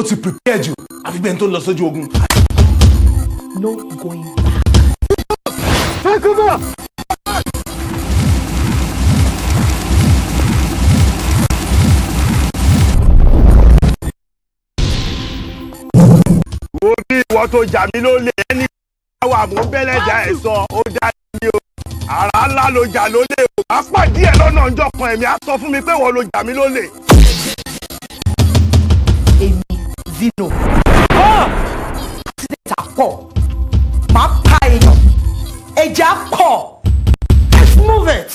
ti prepare jù àfi bẹ́ẹ̀ tó lọ sójú ogun. no going back. take over. wo bí ìwọ tó jà mí lólè ẹni wà mú bẹ́lẹ́dà ẹ̀ sọ ó dá ní o àrà ńlá ló jà lólè o má pàdé ẹ̀ lọ́nà ọjọ́ kan ẹ̀mí á sọ fún mi pé ìwọ ló jà mí lólè. èmi zino. accident àpọ̀ máa pa èèyàn ẹ̀jẹ̀ àpọ̀ let's move it.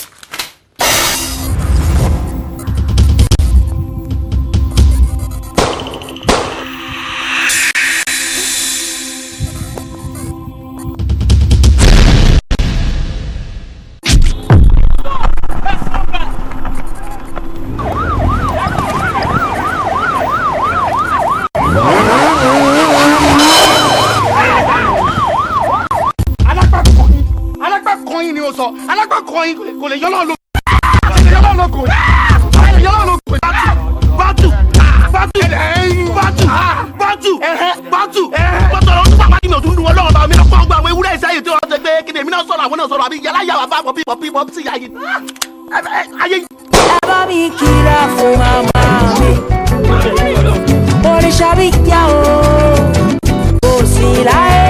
alágbàkọyìn alágbàkọyìn ni o sọ alágbàkọyìn kò lè yọlọ lọ kò lè yọlọ lọ kò lè yọlọ lọ kò bàtù bàtù bàtù bàtù bàtù bàtù ọ̀rọ̀ ọdún pàpà kìnìún ọdún dùn ọlọ́run bá mi lọ́pọ̀ ọgbà àwọn ewúrẹ́ ìsáyè tí wọ́n ti gbé kí ni èmi náà sọ̀rọ̀ àwọn náà sọ̀rọ̀ àbí yàrá yàrá bá pọ̀ bí pọ̀ bí pọ̀ sí ayé ayé. ẹ bá mi kíra fún màmá mi oríṣà bí yá o kò sí láyé